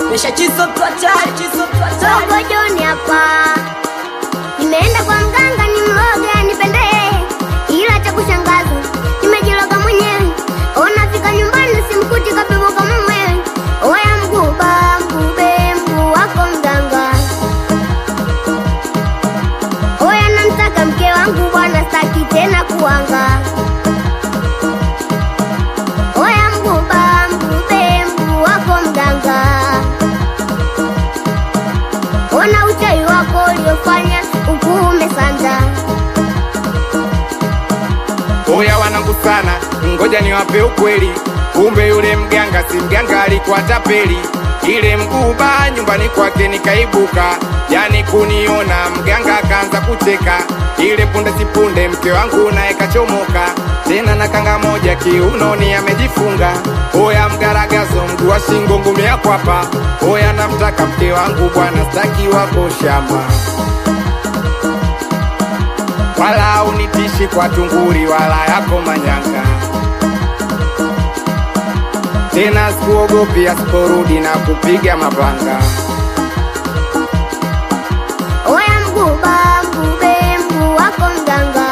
mesha chizo twatari chizo twatari Dogo Joni hapa, nimeenda kwa mganga ni mloge nipendee, ila cha kushangaza nimejiloga mwenyewe. Unafika nyumbani simkuti kapevuka mwenyewe. Oya mguba mgube mguu wako mganga, oya namtaka mke wangu bwana, staki tena kuanga. Oya mguba mgube mguu wako mganga Ona uchawi wako uliofanya ukuume sanda. Oya wanangu sana, ngoja niwape ukweli. Kumbe yule mganga si mganga, alikuwa tapeli. Ile mguba nyumbani kwake nikaibuka, yani kuniona mganga akaanza kucheka. Ile punde si punde mke wangu naye kachomoka, tena na kanga moja kiunoni amejifunga. Oya mgaragazo, mguu wa shingo, ngumi ya kwapa. Oya namtaka mke wangu bwana, staki wako shamba wala unitishi kwa tunguri wala yako manyanga tena sikuogopi asiporudi na kupiga mapanga Oya mguba mgube mguu wako mganga.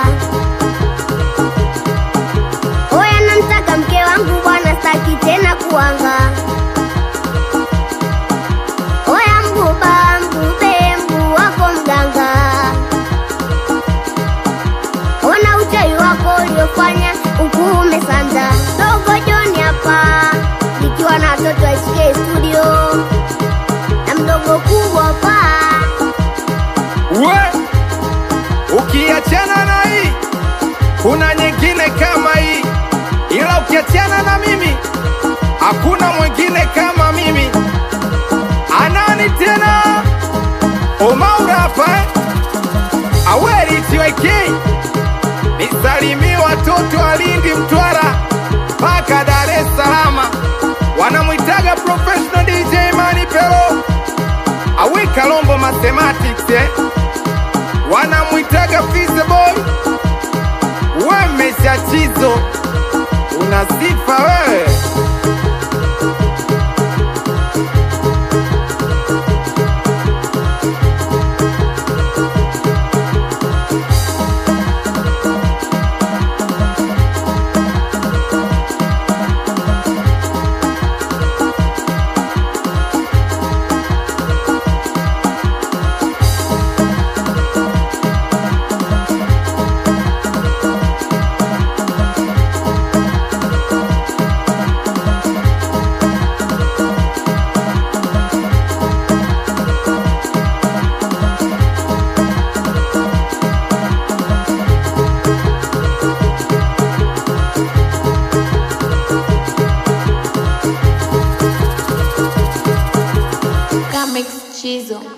Oya namtaka mke wangu bwana, staki tena kuanga. Oya mguba mgube mguu wako mganga. Ona uchawi wako uliofanya ukuume sanda. Dogo Joni hapa nikiwa na watoto wa SK studio na mdogo kubwa pa we ukiachana na hii kuna nyingine kama hii ila ukiachana na mimi hakuna mwingine kama mimi anani tena omaurapa aweri tiwekei nisalimie watoto wa Lindi, Mtwara mpaka Dar es Salaam, wanamwitaga professional DJ Mani Pero awe Kalombo Mathematics eh? wanamwitaga Fize Boy, we mesha chizo, una sifa wewe. Comics Chizo.